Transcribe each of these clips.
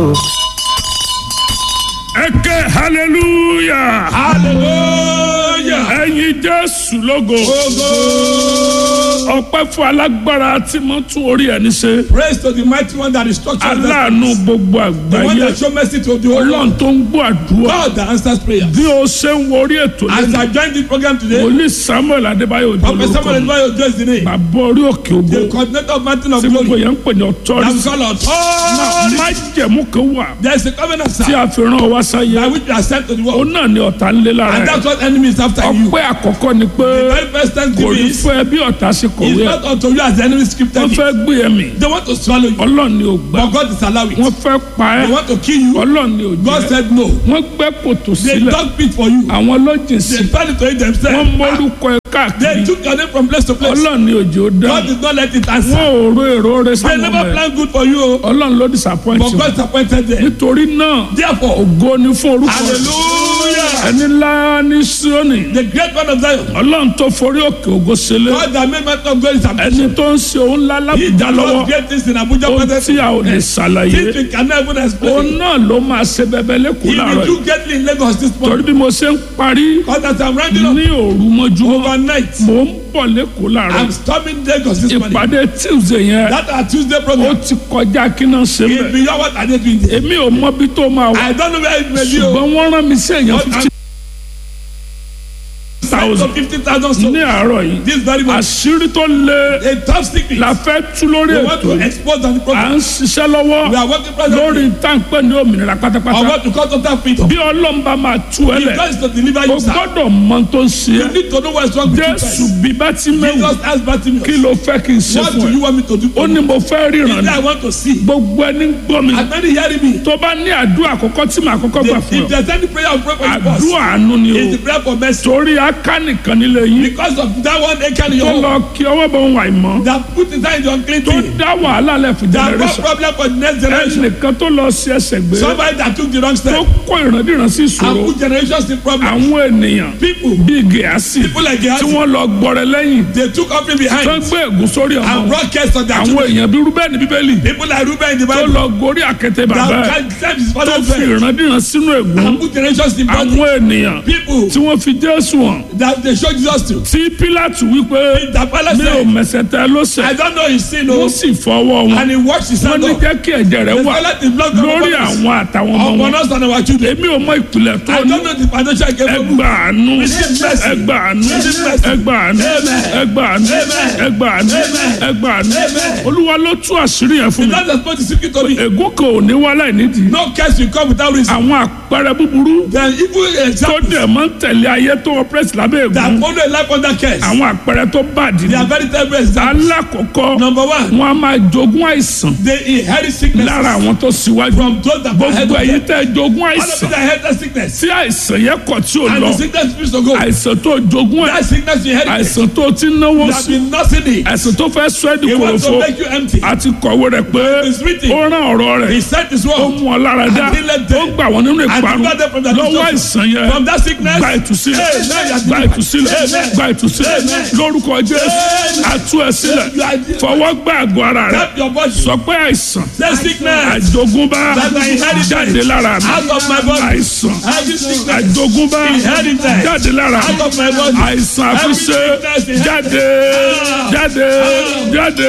ẹ ké hallelujah hallelujah. ẹyin jésù lógo Ogo. ọpẹ́ fún alágbára tí mo tún orí ẹni ṣe Praise to the mighty one that is structured. aláàánú gbogbo The one àgbáyé that show mercy to the whole ọlọ́run world. tó ń gbọ́ àdúrà God that answers prayer. bí o ṣe ń wo orí ètò As lẹ́nu I join this program today, wòlíì samuel adébáyò òjò Prophet Samuel lórúkọ mi Edwayo address the name. bàbá orí òkè ògbó The coordinator of Mountain of tí gbogbo Glory. yẹn ń pè ní I'm ọtọ́rì called authority. má jẹ̀mú kan wà There is a covenant, tí sir, a fi rán ọ wá sáyé by which you are sent to the ó world. náà ní ọ̀tá ńlé lára And ẹ̀ that's what enemy is after you. ọpẹ́ àkọ́kọ́ ni pé The very first kò thanksgiving ní is, fún ẹ bí ọ̀tá ṣe is kọ̀wé ẹ̀ not unto you as the enemy scripted wọ́n it. fẹ́ gbé ẹ mì They want to swallow you, ọlọ́run ni ò gbà but God is allowing wọ́n it. fẹ́ pa ẹ́ They want to kill you, ọlọ́run ni ò God jẹ́ said no. wọ́n gbẹ́ kòtò They sílẹ̀ dug pit for you. àwọn lọ́jìn sí They tried to eat wọ́n themselves. mórúkọ ẹ They káàkiri took your name from place to place. ọlọ́run ni òjò God dáhùn did not let it answer. wọ́n ò ro èrò rẹ They sáwọn never ọmọ ẹ planned good for you, oh, ọlọ́run ló disappoint but wọn God disappointed them. nítorí náà Therefore, ògo ni fún orúkọ rẹ hallelujah. ẹni ńlá ní Síónì The great one of Zion, ọlọ́run tó forí òkè ògo sílẹ̀ God that made Mountain of glory is ẹni ambition. tó ń ṣe òun ńlá He lábùjá that lọ́wọ́ does great things in Abuja ohun present. tí a ò lè ṣàlàyé Things we cannot even òun explain. náà ló máa ṣe bẹbẹ lẹ́kọ̀ọ́ He láàárọ̀ will yìí do greatly in Lagos this torí morning. bí mo ṣe ń parí Because as I'm rounding up ní òru mọ́júmọ́ overnight, mò ń bọ̀ lẹ́kọ̀ọ́ láàárọ̀ I'm yìí storming Lagos this morning. ìpàdé tuesday yẹn That our Tuesday ó program ti kọjá kí náà ṣe is bẹ́ẹ̀ beyond what I did doing there. èmi ò mọ bí tó máa wà I don't know where it may be. oh. ṣùgbọ́n wọ́n rán mi sí èèyàn But fifty So thousand 50,000 souls. ní àárọ̀ yìí This very much. àṣírí tó le A top secret. la fẹ́ tú lórí We want ètò to yìí expose on the à program. ń ṣiṣẹ́ lọ́wọ́ We are working presently lórí táǹpẹ́ ní òmìnira on pátápátá what to call total freedom. bí ọlọ́mba máa tú ẹ If lẹ̀ God is to deliver o you, sir, gbọ́dọ̀ mọ tó ń ṣe you é need to know what's wrong with you jésù first. bí bá ti mẹ́wù Jesus asked Bartimaeus, kí ló fẹ́ kí n ṣe what fún do ẹ you want me to do ó for ní you? mo fẹ́ He ríran said, ni I want to see. gbogbo ẹni ń gbọ́ mi As many hearing me, tó bá ní àdúrà àkọ́kọ́ tí màá kọ́kọ́ gbà fún if ọ there's any prayer of prayer for you first, àdúrà àánú ni o it's the prayer for mercy. torí aká nìkan nílé yín Because of that one acre in tó your home lọ kí ọwọ́ bọ̀ ń wà ìmọ̀ that put inside the unclean tó thing, dá wàhálà lẹ̀ fún that brought generation problem for the next generation. ẹnìkan tó lọ sí ẹsẹ̀ gbé Somebody that took the wrong tó step kó ìrandíran sí ìṣòro and put generations in problem. àwọn ènìyàn People, bíi gẹ̀ẹ́sì people like tí Gehazi, wọ́n lọ gbọ́rẹ̀ lẹ́yìn they took offering tó behind gbé ègún sórí ọmọ and wọn. brought curse on their àwọn children. èèyàn bíi rúbẹ́ẹ̀nì bíbélì People like Reuben in the tó Bible lọ gorí àkété bàbá that ẹ̀ can't serve his tó father's fi friend ìrandíran sínú ègún and put generations in bondage. àwọn ènìyàn People tí wọ́n fi jésù hàn that they show Jesus to. tí pílátù wípé The palace mi ò said, mẹsẹ̀ tẹ ló ṣẹ̀ I don't know his sin, wọ́n oh, sì fọwọ́ wọn and he washed his wọ́n hand ní off. jẹ́ kí ẹ̀jẹ̀ rẹ̀ The wà toilet is blocked up lórí upon us, àwọn àtàwọn ọmọ upon wọn us and our children. èmi ò mọ ìpìlẹ̀ tó I ní don't know the financial I gave you. ẹgbà àánú ẹgbà àánú ẹgbà àánú ẹgbà àánú ẹgbà àánú ẹgbà àánú olúwa ló tú àṣírí yẹn fún mi That is what the secret to me. ègún kan ò ní wá láì nídìí No curse will come without reason. àwọn àpẹẹrẹ búburú Then evil tó examples dẹ̀ máa ń tẹ̀lé ayé tó ọpẹ́rẹ́sì lábẹ́ that ègún follow a life under curse. àwọn àpẹẹrẹ tó bàdì They ní are very terrible examples. alákọ̀ọ́kọ́ Number one, wọn a máa jogún àìsàn they inherit sickness lára àwọn tó síwájú from those that are ahead gbogbo of ẹ̀yin them. tẹ́ jogún All of àìsàn them that inherit sickness. tí àìsàn yẹn kọ̀ tí ò And lọ the sickness refuse to go. àìsàn tó jogún ẹ̀ That sickness you inherit. àìsàn tó ti náwó You have sí been nursing it. àìsàn tó fẹ́ sọ ẹ́ di He wants to kòròfo make you empty. àti kọ̀wé rẹ̀ pé It's written. ó rán ọ̀rọ̀ He rẹ̀ sent his ó word. mú ọ lára dá And he let them- ó gbà wọ́n nínú And ìparun deliver them from their lọ́wọ́ destruction. àìsàn yẹn From that sickness. gba ìtúsílẹ̀ Amen. gba ìtúsílẹ̀ Amen. gba ìtúsílẹ̀ Amen. lórúkọ jésù Amen. àtú ẹ sílẹ̀ You are- fọwọ́ gbá àgọ́ ara rẹ̀ Help your body. sọ pé àìsàn Say sickness. àjogúnbá That I inherited. jáde lára mi Out of my body. àìsàn Every sickness. àjogúnbá Inherited. jáde lára mi Out of my body. àìsàn àfiṣe Every sickness jáde jáde jáde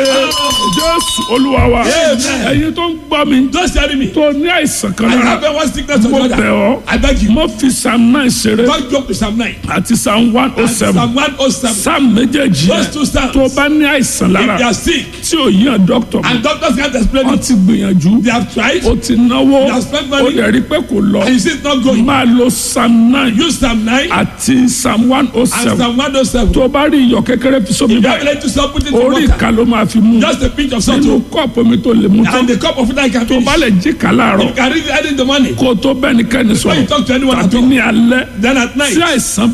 jésù olúwa wa Amen. ẹ̀yin tó ń gbọ́ mi Don't tell me. tó ní àìsàn kan I lára have one sickness or mo the bẹ̀ other. ọ́ I beg you. mo fi psalm nine ṣeré Don't joke with Psalm 9. àti psalm one oh And seven Psalm 107. psalm méjèèjì Those yẹn two psalms. tó bá ní àìsàn If lára they are sick tí ò yíyan dókítà and doctors can't explain wọ́n it, ti gbìyànjú they have tried ó ti náwó You have spent ó money. dẹ̀ rí pé kò lọ and you see it's not going. máa lo psalm nine Use Psalm 9 àti psalm one oh and seven Psalm 107. tó bá rí iyọ̀ kékeré fi sómi If you are báyìí willing to stop put it in orí water, ìka ló máa fi mú just a pinch of salt nínú oh, kọ́ọ̀pù omi tó lè mú tán and the cup of water you can tó finish. bá lè jí ká láàárọ̀ You can read it in the morning. kó o tó bẹ́ẹ̀ ní kẹ́ni When you sọ̀rọ̀ talk to anyone at tàbí all, ní alẹ́ then at night, tí àìsàn bá ti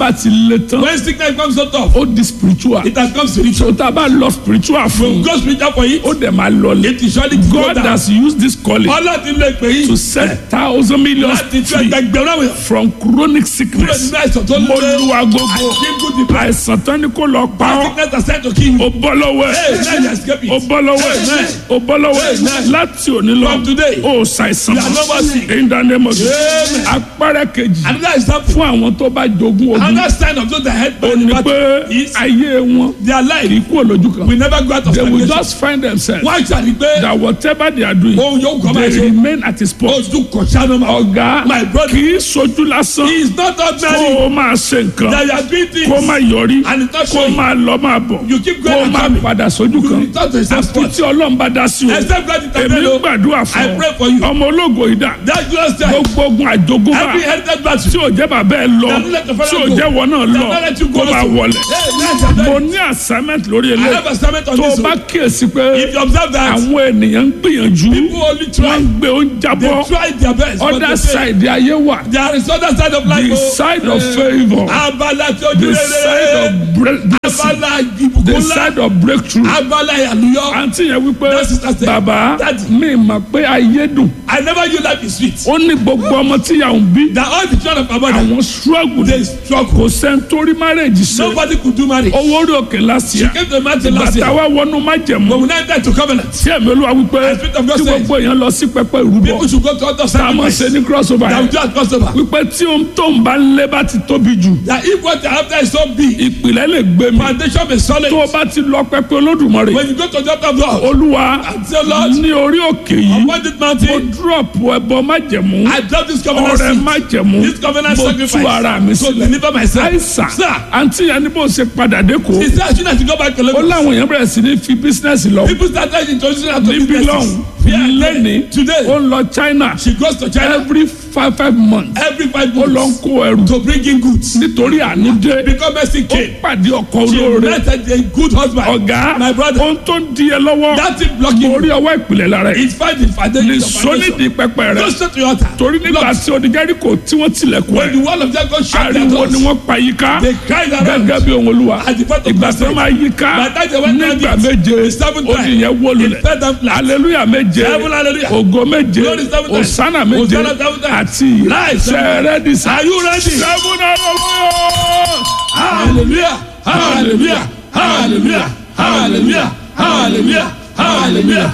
le tán When sickness comes so tough, ó di spiritual it has come spiritual. tó tá a bá lọ spiritual fún Go spiritual for it. ó dẹ̀ máa lọlẹ̀ It is surely to go God down. has used this calling Ọlọ́run ti lè pè to yín. set thousand millions Láti tú free ẹgbẹgbẹ̀rún àwọn èèyàn. from chronic Kúrò sickness nínú àìsàn tó mo lé. lu agogo Kíkú ti pẹ́. àìsàn tán ni kò lọ pa ọ́ Sickness has said to kill you. ó bọ́ lọ́wọ́ Hey, ẹ̀ now you escape it. ó bọ́ lọ́wọ́ ẹ̀ Amen. ó bọ́ lọ́wọ́ ẹ̀ Amen. láti òní lọ From today, ó ṣàìsàn you are no more sick. in the name of Jesus Amen. apẹ́rẹ́ kejì Another example. fún àwọn tó bá jogún ogun Another sign of those that head ó by the ní battle pé is ayé wọn their life kì í kú olójú kan will never go out of they will stagnation. just find themselves Wọ́n ṣàlì pé that whatever they are doing ohun yóò kọ́ máa they ṣe. remain at his post Ojú kò ṣáná máa. ọ̀gá My brother. kì í sojú lásán He is not kó ordinary. o máa ṣe nǹkan That you are doing things. kó o máa yọrí And it's not kó o showing. máa lọ máa bọ̀ You keep kó o going and máa coming. padà sójú You kan return to the same àfi spot. tí ọlọ́run bá dá sí o Except God is èmi ń gbàdúrà fún I pray for you. ọ ọmọ ológo ìdá That glorious time. gbogbo ogun àjogúnbá Every inherited battle. tí ò jẹ́ bàbá ẹ lọ That let the fellow tí ò go. jẹ́ wọ náà That lọ not let you go kó máa also. wọlé Hey, let's have mo that. ní assignment lórí I have eléyìí assignment on tó o this bá one. kíyèsí pé If you observe that, àwọn ènìyàn ń gbìyànjú people only wọ́n try. ń gbé oúnjẹ They bọ́ try their best. but other they fail. side ayé wà There is other side of life. the oh. side of Eh, favour Abala tí ojú the side rere. of bre- blessing Abala the ìbùkún ńlá. side of breakthrough Abala àlùyọ. àǹtí yẹn wípé That sister said, bàbá Daddy. mi mọ̀ pé ayé dùn I never knew life is sweet. ó ní gbogbo ọmọ tí yà ń bí That all the children of our mother, àwọn struggle they struggle. kò sẹ́ńtórí marriage ṣe Nobody could do marriage. owó orí òkè last She year came to the mountain last bàtà year. wa wọnú májẹ̀mú But we now enter to covenant. tí ẹ̀mí olúwa wípé The Spirit of God tí says- gbogbo èèyàn lọ sí pẹpẹ ìrúbọ People should go to other tá a máa sacrifice. ṣe ní crossover That we yẹn do at crossover. wípé tí ohun tó ń bá ń lé bá ti tóbi jù That if what you have there is so big, ìpìlẹ̀ lè gbé mi foundation is solid. tó o bá ti lọ pẹpẹ olódùmarè When you go to the altar of God, olúwa and say, Lord, ní orí òkè yìí upon this mo mountain, drop ẹbọ májẹ̀mú I drop this covenant ọrẹ seed. májẹ̀mú This covenant mo tú ara mi sacrifice. So sílẹ̀ deliver myself. àìsàn Sir, àǹtí yẹn ní bó ṣe padà dé kó he said I shouldn't have to go back to ó Lagos. láwọn èèyàn bẹ̀rẹ̀ sí ní fi bísínẹ́sì lọ People started introducing her to níbí businesses. lọ́hùn Yeah, lẹ́ni ó Today, ń lọ China she goes to China every five five months every five ó lọ ń months kó ẹrù to bring in goods. nítorí àánú dé Because Mercy ó came. pàdé ọkọ She olóore met a good husband. ọ̀gá My brother. ohun tó ń di ẹ lọ́wọ́ That thing blocking mo you. rí ọwọ́ ìpìlẹ̀ lára ẹ̀ It's fine the foundation. lè the sọ foundation. nídìí pẹpẹ rẹ Go straight to your altar. torí nígbà Lord, tí onígẹ́ríkò tí wọ́n tilẹ̀kùn When ẹ̀ the wall of Jericho shut their ariwo ni doors, wọ́n pa yíká they cried around. gẹ́gẹ́ bí ohun olúwa At the point of ìgbà tí wọ́n máa yíká By the time they went down nígbà it, méje the seventh ó time, ní yẹn wó it lulẹ̀ fell down flat. aleluya méje Seven hallelujah. ògo méje Glory seven times. osana méje Hosanna seven times. àti Life seven sẹ́rẹ́dìsá Are you ready? seven hallelujah. Hallelujah. Hallelujah. Hallelujah. Hallelujah. Hallelujah. Hallelujah.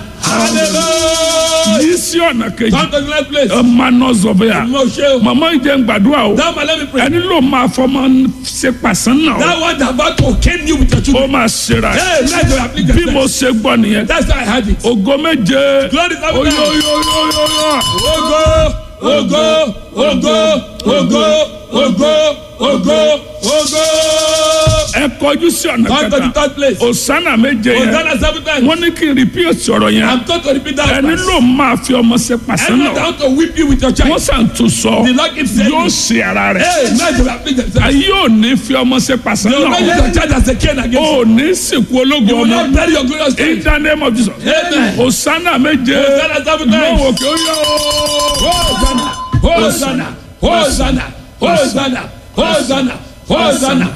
Hallelujah. yìí sí ọ̀nà kejì Come to the next place. ọmọ náà zọ̀bẹ́yà Mo ṣe o. màmá ìjẹun gbàdúrà o Now, man, let me pray. ẹni ló máa fọmọ ṣe pàṣán náà That one that about to cane you with your ó children. máa ṣera ẹ̀. Hey, let your application. bí mo ṣe gbọ́ nìyẹn That's how I had it. ògo méje Glory seven times. oyoyoyoyoyo Ogo, ogo, ogo, ogo, ogo, ogo, ogo. ẹ kọjú sí ọ̀nà Come to the kẹta third place. osana méje yẹn Hosanna seven times. wọ́n ní kí n repeat ọ̀rọ̀ yẹn I'm told to repeat that. ẹni verse. ló máa fi ọmọ ṣe pàṣán Anyone that náà want to whip you with your child. wọ́n sàn tún sọ The Lord keeps saying. yóò ṣe ara rẹ̀ Hey, man, you have been themselves. ayé ò ní fi ọmọ ṣe pàṣán You will not use náà your child as a cane against you. ò ní sìnkú ológun You will ọmọ not bury your glorious in king. the name of Jesus Amen. osana méje Hosanna seven times. lọ́wọ́ kí ó yọ Hosanna, Hosanna, Hosanna, Hosanna, Hosanna, Hosanna,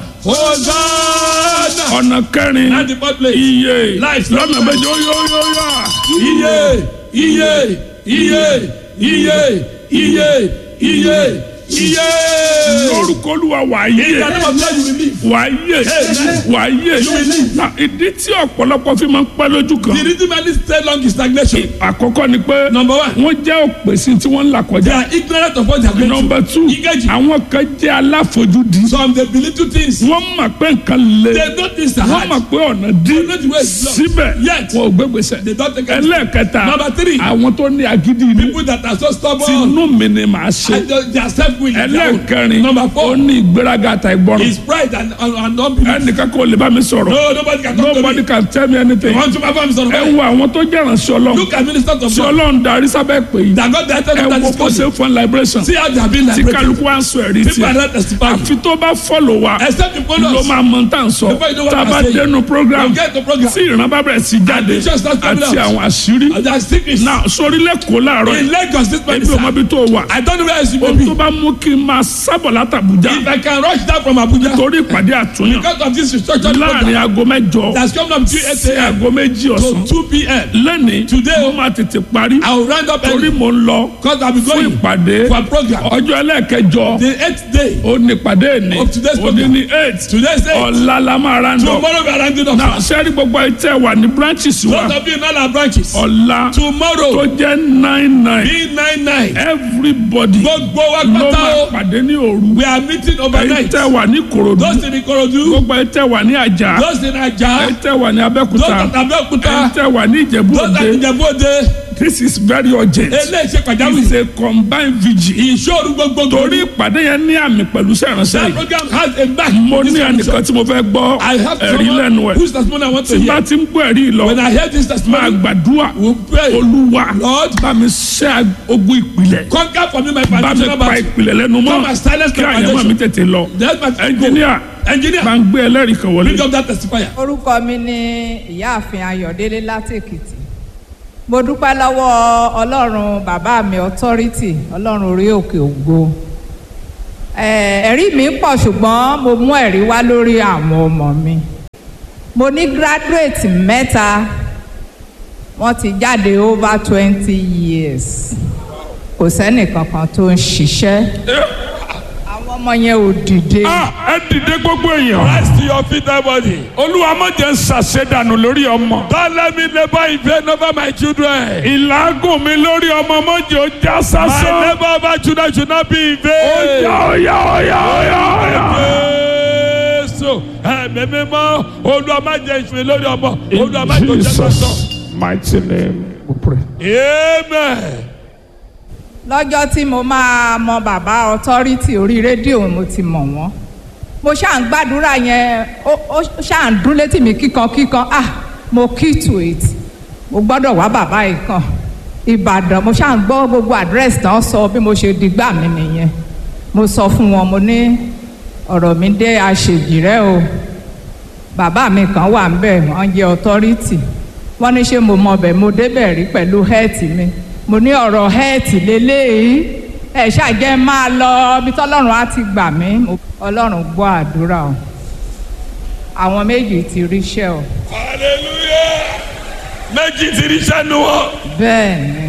Hosanna. ọ̀nà kẹrin And the fourth place. iye Life. lọ́nà méje ó yọ yọ yọ. Iye, iye, iye, iye, iye, iye, iye. lórúkọ olúwa wà á In the yé name of God you will live. wà á yé Amen. wà á yé Na, ìdí tí ọ̀pọ̀lọpọ̀ fi máa ń pẹ́ lójú The kan reason why this stay long is stagnation. àkọ́kọ́ ni pé Number one, wọ́n jẹ́ òpèsè tí wọ́n ń là they kọjá are ignorant of what they are going through. nọmba two Ìkejì. àwọn kan jẹ́ aláfojúdi Some they belittle things. wọ́n mọ̀ pé nǹkan le They know things are wọ́n hard. mọ̀ pé ọ̀nà dí They know the way is blocked. síbẹ̀ Yet. wọn ò gbégbèsè They don't take it. ẹlẹ́ẹ̀kẹta Number three. àwọn tó ní agídí inú People that are so stubborn. tinú mi ni màá ṣe And they they are self-willing. ẹlẹ́ẹ̀kẹrin Number ó four ní ìgbéraga àtà ìgbọràn is pride and, and, and unbelief. ẹnìkan kò lè bá mi sọ̀rọ̀ No, nobody can talk to nobody me. can tell me anything Want to perform son of ẹ God. wo àwọn tó jẹ́ ìrànṣẹ́ ọlọ́run Look at ministers of tí God. ọlọ́run darí sábẹ́ pé yìí That God directed ẹ them that wo is bó ṣe coming. ń fún liberation See how they have been tí liberated. kálukú wá ń sọ ẹ̀rí People are tiẹ̀ not testifying. àfi tó bá fọ́lọ̀ wa Except you follow ló us. máa mọ tá à ń sọ Before you know what tá a I'm bá saying. dénú program You get the program. tí ìran bá bẹ̀rẹ̀ sí jáde And pictures start coming àti out. àwọn àṣírí And they are secrets. náà sórí lẹ́kọ̀ọ́ láàárọ̀ In yìí Lagos this man ebi is ò mọ ibi tó wà I don't know where else you may ohun be. tó bá mú mú kí n máa sábọ̀ látàbújá If I can rush down from Abuja torí ìpàdé àtúnyàn because of this restructuring láàrin program aago mẹ́jọ that's coming up between 8 sí a.m. aago méjì ọ̀sán to 2 p.m. lẹ́ni Today, mo máa tètè parí I will round up torí early mo ń lọ because I'll be fún going ìpàdé for a program. ọjọ́ ẹlẹ́ẹ̀kẹjọ The eighth day ó ní ìpàdé ní Of today's ó ní program. ní eight today's day ọ̀la la máa ra ń lọ tomorrow we are rounding up. náà sẹ́rí gbogbo ẹtẹ wà ní branches wa Those of you in all our branches ọ̀la tó tomorrow jẹ́ nine nine be nine nine everybody gbogbo wa ló pátá máa o pàdé ní òru we are meeting overnight ẹtẹ wà ní korodu those in Ikorodu gbogbo ẹtẹ wà ní àjà those in Aja ẹtẹ wà ní those abẹ́òkúta at Abeokuta ẹtẹ wà ní ìjẹ̀bú those at òde Ijebu-Ode this is very urgent eléyìí ṣe it's pàjáwìrì a combined vigil ìṣòro gbogbo torí ìpàdé yẹn ní àmì pẹ̀lú sẹ́ránṣẹ́ that yìí program has a back mo This ní one is- ẹnìkan tí mo fẹ́ gbọ́ I have ẹ̀rí lẹ́nu someone ẹ̀ whose testimony I want to tí bá hear ti ń gbọ́ ẹ̀rí yìí lọ when I hear this máa testimony gbàdúrà we pray olúwa Lord bá mi ṣẹ́ ogun ìpìlẹ̀ conquer for me my bá mi foundational pa battle ìpìlẹ̀ lẹ́nu mọ́ Come and silence kí my àyẹ̀mọ́ foundation. mi tètè lọ that's my ẹnjìníà engineer máa ń gbé ẹlẹ́rìí kan wọlé. bring up that testifier orúkọ mi ni ìyáàfin ayọ̀délé láti èkìtì mo dúpẹ́ lọ́wọ́ ọlọ́run bàbá mi authority ọlọ́run orí òkè ògo Eh, ẹ̀rí mi pọ̀ ṣùgbọ́n mo mú ẹ̀rí wá lórí àwọn ọmọ mi mo ní graduate mẹ́ta wọ́n ti jáde over twenty years kò sẹ́nì kankan tó ń ṣiṣẹ́ àwọn ọmọ yẹn ò dìde. Ah, ẹ dìde gbogbo èèyàn. rise to your feet everybody olúwa má jẹ́ ń ṣàṣedànù lórí ọmọ. don't let me labour in vain over my children ìlágùn mi lórí ọmọ mọ́jọ́ ó já my sásán. labour over children should not be in ó vain. yá ó yá ó yá ó yá ó yá. Jésù ẹ̀mí mímọ́ Olúwa má jẹ́ ìṣúná lórí ọmọ Olúwa má jẹ́ òjẹ́ sọ́sọ́. mighty name we pray. Amen. lọ́jọ́ tí mo máa mọ bàbá authority orí rédíò mo ti mọ̀ wọ́n mo ṣáà ń gbàdúrà yẹn ó ó ṣáà ń dún létí mi kíkankíkan ah mo key to it mo gbọ́dọ̀ wá bàbá yìí kan ìbàdàn mo ṣáà ń gbọ́ gbogbo àdírẹ́sì tán sọ bí mo ṣe dìgbà mi nìyẹn mo sọ fún wọn mo ní ọ̀rọ̀ mi dé àṣejìrẹ́ o bàbá mi kan wà ń bẹ̀ wọ́n jẹ́ authority wọ́n ní ṣé mo mọ bẹ̀ mo débẹ̀ rí pẹ̀lú hẹ́ẹ̀tì mi mo ní ọ̀rọ̀ hẹ́ẹ̀tì lélẹ́yìí ẹ̀ ṣàjẹ́ máa lọ ibi tọ́lọ́run á ti gbà mí Mo- ọlọ́run gbọ́ àdúrà o àwọn méjì ti ríṣẹ́ o Hallelujah. Méjì ti rí sẹ́nu wọn. bẹ́ẹ̀ ni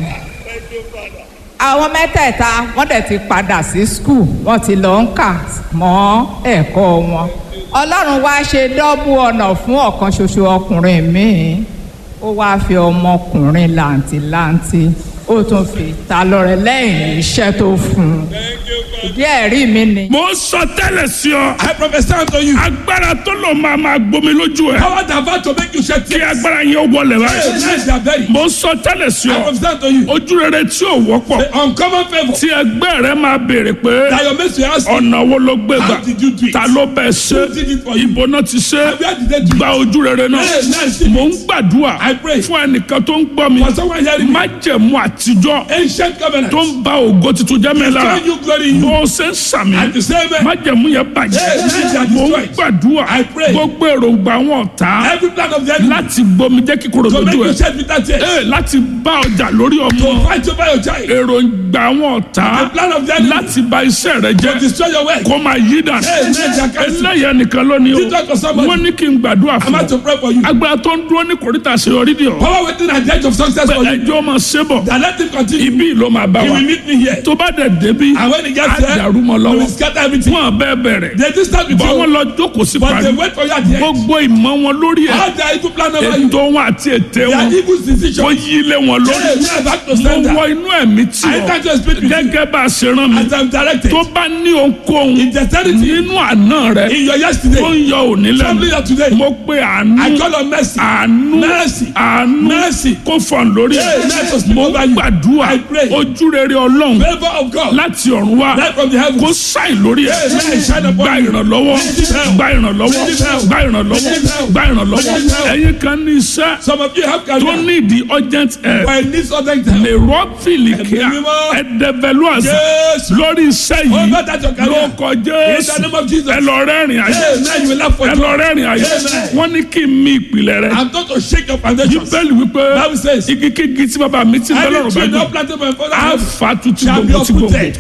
àwọn mẹ́tẹ̀ẹ̀ta wọ́n dẹ̀ ti padà sí skul wọ́n ti lọ ń kà mọ́ ẹ̀kọ́ wọn ọlọ́run wá ṣe dọ́bù ọ̀nà fún ọ̀kan ṣoṣo ọkùnrin míì ó wáá fi ọmọkùnrin làǹtìlanti ó tún fi ta lọ́rẹ lẹ́yìn iṣẹ́ tó fún un ìdí ẹ̀rí mi ni. mo ń sọ tẹ́lẹ̀ sí ọ. I prophesy unto you. agbára tó lò máa máa gbomi lójú ẹ. Power that vow to make you shed kí tears. agbára yẹn wọlé báyìí. Yes, they are buried. mo ń sọ tẹ́lẹ̀ sí I ọ. prophesy unto you. ojú rere tí ò wọ́pọ̀. The uncommon favour tí ẹgbẹ́ rẹ máa béèrè pé that your mates will ask you. ọ̀nà wo ló gbé gbà How did you do it? ta ló bẹ̀ ṣe Who did it for you? ibo náà ti ṣe Where did they do it? gba ojú rere náà Yes, yes, yes. mò ń gbàdúrà I pray. fún ẹnìkan tó ń gbọ́ mi For someone hearing me. májẹ̀mú àtijọ́ Ancient covenant. tó ń ba ògo tuntun jẹ́ mi lára Destroy you glory in you. bó o ṣe ń sàmì At the same time. májẹ̀mú yẹn bàjẹ́ Yes, yes, they are mò ń destroyed. gbàdúrà I pray. gbogbo èròǹgbà wọn ọ̀tá Every plan of the enemy. láti gbomi jẹ́ kíkorò To make lójú you ẹ̀ shed bitter tears. Ee, láti bá ọjà lórí ọmọ To fight over your child. èròǹgbà wọn ọ̀tá The plan of the enemy. láti bà iṣẹ́ rẹ To jẹ́ destroy your work. kó máa yí dànù. Hey, man, they are cancelled. eléyà nìkan lónìí Did talk to o somebody. wọ́n ní kí n gbàdúrà I'm fún about to ọ pray for you. agbára tó ń dúró ní kòríta àṣeyọrí ni ọ Power waiting at the edge of success for you. ẹjọ́ máa ṣe bọ̀ That let him continue. ibi ló máa bá He wa will meet me here. tó bá dẹ̀ débi And when he gets á there, dàrú mọ́ he lọ́wọ́ will scatter everything. wọn bẹ́ẹ̀ bẹ̀rẹ̀ They just start with bọ́ wọn you. lọ jókòó sí But parí they wait for you at the end. gbogbo ìmọ̀ wọn lórí ẹ̀ How their evil plan over you. ètò wọn àti ète Their wọn evil decision. wọ́n yí ilé wọn lórí Hey, we are back to mo standard. wọ inú ẹ̀mí tí I ọ enter to speak with you. gẹ́gẹ́ bá a ṣe rán mi As I'm directed. tó bá ní ohunkóhun In dexterity. nínú àná rẹ In your tó yesterday. ń yọ òní Family lẹ́nu of today. mo pe àánú I call on mercy. àánú Mercy. àánú Mercy. kó fọ̀n lórí Hey, ẹ̀ let us speak mo over you. gbàdúrà I pray. ojú rere ọlọ́run Favor of God. láti ọ̀run wá Light from the heavens. kó sáì lórí ẹ̀ Hey, man, shine upon gba you. ìrànlọ́wọ́ Receive help. gba ìrànlọ́wọ́ Receive help. gba ìrànlọ́wọ́ Receive help. gba ìrànlọ́wọ́ Receive help. ẹ̀yin kan ní iṣẹ́ Some of you have tó career. ní ìdí urgent help But in this other time. lè rọ́ọ̀fìlì kíá Ẹ̀mí mímọ́. ẹ̀dẹ̀bẹ̀lú àṣà Yes. lórí iṣẹ́ yìí Over that your career. ló kọjá In the name of Jesus. ẹ lọ rẹ́rìn ayé Hey, man, you will laugh for ẹ joy. lọ rẹ́rìn ayé Amen. wọ́n ní kí n mi ìpìlẹ̀ rẹ I'm going to shake your foundations. bíbélì wípé Bible says. igi kígi tí bàbá mi ti bẹ́ Every lọ́rùn bá tree gbé not planted by my father á house fa tuntun shall be gbogbo tí uprooted gbogbo á completely.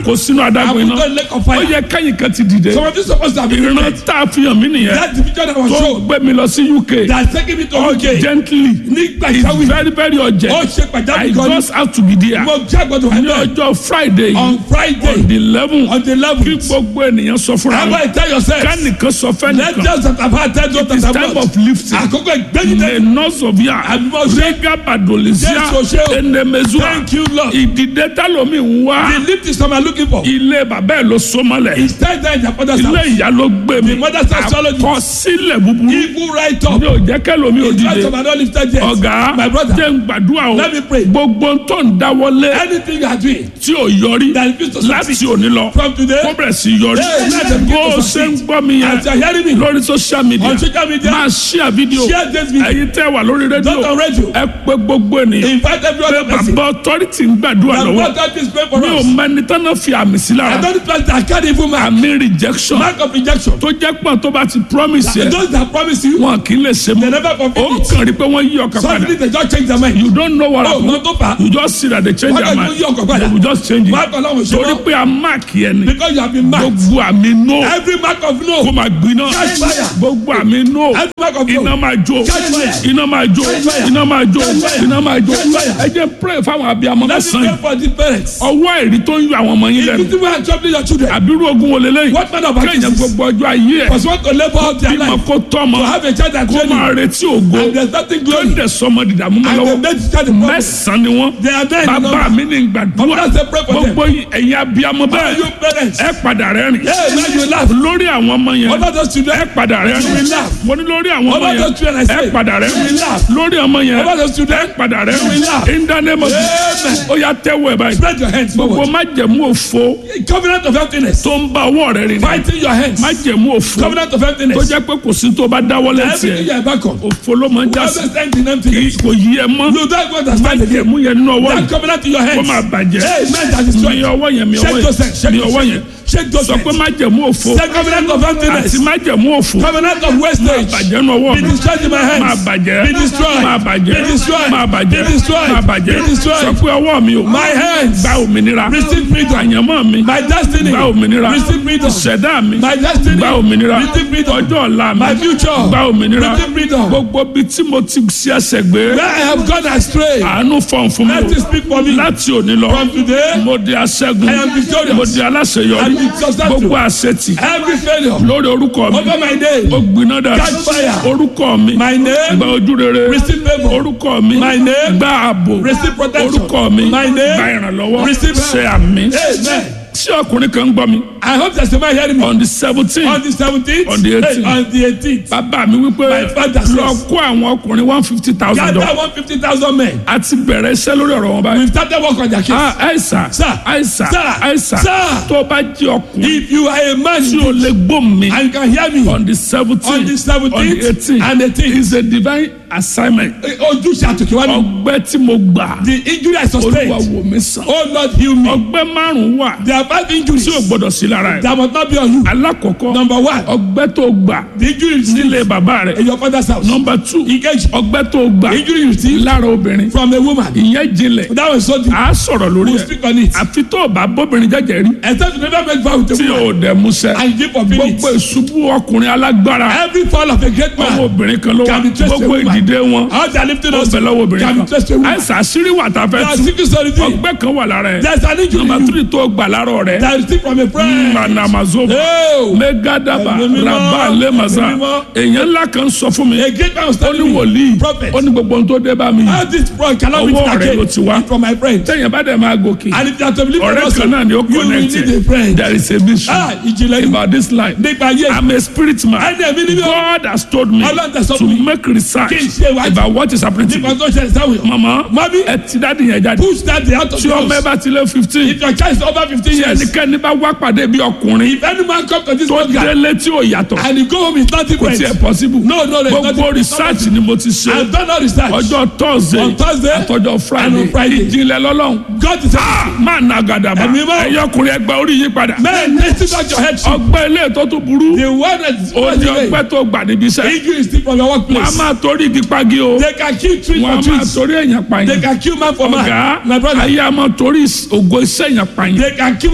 kó sínú adágún And iná put on lake of ó fire. yẹ kẹ́yìn kan ti dìde Some of you supposed to have been ìran lifted. tá a fi hàn mí nìyẹn That the picture that was tó shown. gbé mi lọ sí UK That's taking me to UK. gently Nígbà it's ìsáwì. very very Ó urgent ṣe I pàjáwìrì kan ní. just have to be there Mo jẹ́ àgbọ̀dọ̀ wà ní náà. ọjọ́ Friday On Friday. on the eleven On the kí 11th. gbogbo ènìyàn sọ fúnra How wọn about you tell yourself? kánìkan sọ Let fẹ́nìkan us that have had ten to it's time of lifting Àkókò ìgbẹ́yìn le nọsọbia Àbímọ ṣe. rega badolisia Jésù ṣe o. enemezua Thank you, Lord. ìdìde talomi ń wá The lift is some are looking for. ilé bàbá ẹ ló sọmọlẹ It's time that their father's ilé house. ìyá ló gbé mi The mother's astrology. àkọsílẹ̀ búburú Evil right up. ní òjẹ́ kẹlòmí It's right òdìde some are not lifted yet. ọ̀gá My brother. jẹ́ ń gbàdúrà o Let me pray. gbogbo tó ń dáwọ́lé Anything you are doing tí ò yọrí that refuse to láti succeed òní lọ from today. kó bẹ̀rẹ̀ sí yọrí Hey, let them begin bó to o ṣe ń succeed. gbọ́ mi As you are yẹn hearing me lórí social media on social media. máa share video Share this video. ẹ̀yin tẹ́ wà lórí Not rédíò on radio. ẹ pé gbogbo ènìyàn Invite every other person. bàbá authority ń gbàdúrà The lọ́wọ́ God that is praying for mi ò us. mẹ́ni tán fi àmì sí I lára don't trust that can't even mark. àmì rejection Mark of rejection. tó jẹ́ pọ̀ tó bá ti promise And yẹ those that promise you, wọn kì í lè ṣe they mọ́ never ó fulfill it. kàn rí pé wọ́n yí ọkàn padà Suddenly they just change their mind. you don't know what Oh, happen no tó fà á. you just see that they change Wọ́n their kàn mind yí ọkàn padà. they will just change Mark it Ọlọ́run ṣe torí wọ́n. pé a mark yẹn ni Because you have been marked. gbogbo àmì no Every mark of kó no. máa gbiná Catch fire. gbogbo àmì no Every mark of iná no. máa jó Catch fire. iná máa jó Catch fire. iná máa jó Catch fire. iná máa jó Catch fire. ẹ jẹ́ pray fáwọn abiyamọ Let me mẹ́sàn-án pray for the parents. ọwọ́ ẹ̀rí tó ń yọ àwọn ọmọ yín If lẹ́nu you think I'm troubling your children, àbírú ogun wo lélẹ́yìn what man of kéèyàn actions? gbogbo ọjọ́ ayé ẹ̀ Because want to labor out their bímọ life. kó tọ́mọ To have a child that kó máa training. retí ògo And there's nothing tó glory. dẹ̀ sọmọ dìdàmú mọ́ And they lọ́wọ́ make the child a problem. mẹ́sàn-án ni wọ́n They are there in the bàbá number. mi ní gbàdúrà That's the prayer for them. gbogbo ẹ̀yin abiyamọ All bẹ́ẹ̀ you parents. ẹ padà rẹ́rìn Hey, now you laugh. lórí àwọn ọmọ yẹn Over those ẹ children. padà You will rẹ́rìn laugh. mo ní lórí àwọn ọmọ Over yẹn those children, I ẹ say. padà You will rẹ́rìn laugh. lórí ọmọ yẹn Over those ẹ children. padà You will rẹ́rìn laugh. in the name of Amen. Jesus ó yá tẹ́wọ́ ẹ̀ báyìí Spread your hands gbogbo forward. májẹ̀mú òfo Covenant of emptiness. tó ń bá ọwọ́ rẹ rìn Fighting your hands. májẹ̀mú òfo Covenant of tó emptiness. jẹ́ pé kò sí tó bá dáwọ́ lẹ́sìn Everything you ẹ̀ are back on. òfo ló máa ń já sí Whoever stands in kì í emptiness. kò yí ẹ mọ́ You don't understand again. májẹ̀mú yẹn nínú ọwọ́ That yìí covenant in your kó hands. máa bàjẹ́ Hey, man, that is mi strong. ọwọ́ yẹn mi ọwọ́ Shake those hands. yẹn Shake mi those ọwọ́ yẹn hands. Shake those sọ pé hands. májẹ̀mú òfo Say covenant of àti emptiness. májẹ̀mú òfo Covenant of wastage. bàjẹ́ nínú ọwọ́ Be mi destroyed in my máa hands. bàjẹ́ Be destroyed. máa bàjẹ́ Be destroyed. máa bàjẹ́ Be destroyed. máa bàjẹ́ Be destroyed. sọ pé ọwọ́ mi ò My hands. gba òmìnira Receive freedom. àyànmọ́ mi My destiny. gba òmìnira Receive freedom. ìṣẹ̀dá mi My destiny. gba òmìnira Receive freedom. ọjọ́ ọ̀la mi My future. gba òmìnira Receive freedom. gbogbo bí tí mo ti ṣe ẹsẹ̀ gbé Where I have gone astray. àánú fọ̀n fún mi Let it speak for me. láti òní lọ From today. mo di aṣẹ́gun I am victorious. mo di aláṣeyọrí I am successful. gbogbo àṣetì Every failure. lórí orúkọ mi Over my name. ó gbiná dà Catch fire. orúkọ mi My name. gba ojú rere Receive favour. orúkọ mi My name. gba ààbò Receive protection. orúkọ mi My name. gba ìrànlọ́wọ́ Receive ṣe àmì Amen. tí ọkùnrin kan ń gbọ́ mi I hope there's somebody hearing me. on the seventeen On the 17th. On the 18th. Hey, on the 18th. bàbá mi wípé My father says- lọ kó àwọn ọkùnrin one fifty thousand Gather dollars 150,000 men. a ti bẹ̀rẹ̀ iṣẹ́ lórí ọ̀rọ̀ wọn báyìí. We've started work on their case. Ah, àìsà Sir. àìsà Sir. àìsà Sir. tó bá jẹ́ ọkùnrin If you are a man tí o lè gbóhùn mi and you can hear me on the seventeen on the on the 17th eighteen and 18th, is a divine assignment ojúṣe àtòkèwá mi. ọgbẹ́ tí mo gbà The injury I olúwa sustained. wò mí sàn Oh Lord, heal me. ọgbẹ́ márùn-ún wà There are five injuries tí o gbọ́dọ̀ sí lára ẹ̀ that must not be on you. alákọ̀ọ́kọ́ Number one, ọgbẹ́ tó gbà the injury you nílé receive bàbá rẹ̀ in your father's house. nọmba two Engage. ọgbẹ́ tó gbà The injury you receive lára obìnrin from a woman. ìyẹn jinlẹ̀ That was so deep. à á sọ̀rọ̀ lórí We'll ẹ̀ speak on it. àfi tó o bá bóbìnrin jẹ́jẹ́ rí Except you never make vow with a tí woman o dẹ̀ musẹ́ and you give up in gbogbo it. ìṣubú ọkùnrin alágbára Every fall of a great ọmọ man, obìnrin kan ló wà Can be traced to gbogbo a woman. ìdìde wọn how they are lifting ó us, bẹ̀ lọ́wọ́ obìnrin can be traced to a kan woman. àìsàn àṣírí wà tá a There fẹ́ are tú secret solitude. ọgbẹ́ kan wà lára ẹ̀ There's an injury nọmba in you tírì tó gbà lára rẹ̀ that is still from a friend. manamazova Oh, megadaba Ẹ̀mí mímọ́, raba lemaza Ẹ̀mí mímọ́. èèyàn ńlá kan sọ fún mi a great man was ó ní telling me, wòlíì prophet, ó ní gbogbo ohun tó dé bá mi how this one cannot be Ọwọ́ rẹ̀ again ló ti wá. It's from my friend. tẹ̀yìn bá dẹ̀ máa gòkè And if you are to believe in ọ̀rẹ́ us, kan náà ni ó you will connect need a friend. there is a mission Ah, ìjìnlẹ̀ yìí. about this life Nípa ayé I'm a spirit man Ẹni ẹ̀mí ni mí o. God has told me Ọlọ́run tẹ̀ sọ to fún mi. make research Kí n ṣe ìwádìí. about what is happening to nípa me tó ṣẹlẹ̀ sáwọn èèyàn. mama Mami, ẹ ti dáàdi yẹn jáde push that day out of tí the ọmọ ẹ house. bá ti lé fifteen If your child is over fifteen tí years, ẹnikẹ́ni bá wá pàdé bí ọkùnrin if any man come to this tó program délé tí ò yàtọ̀ and he go home is not kò different. tiẹ̀ possible No, no, no, it's not gbogbo different. research ni mo ti ṣe I've done all research. ọjọ́ thursday On Thursday àtọjọ́ and friday on Friday. ìjìnlẹ̀ lọ́lọ́run God is Ah, máa na gàdàbà Ẹ̀mí mọ́. ẹ̀yọ́ ọkùnrin ẹgbẹ́ orí yí padà Men, listen back your head. ọgbẹ́ ilé tó tún burú The one that is ó ní ọgbẹ́ tó gbà níbi iṣẹ́ injury is still from your wọ́n á workplace. máa torí igi pagi o They can kill tree wọ́n á for máa trees. torí èèyàn They pààyàn can kill man for ọ̀gá man. My brother, ayé a máa torí ògo iṣẹ́ èèyàn pààyàn they can kill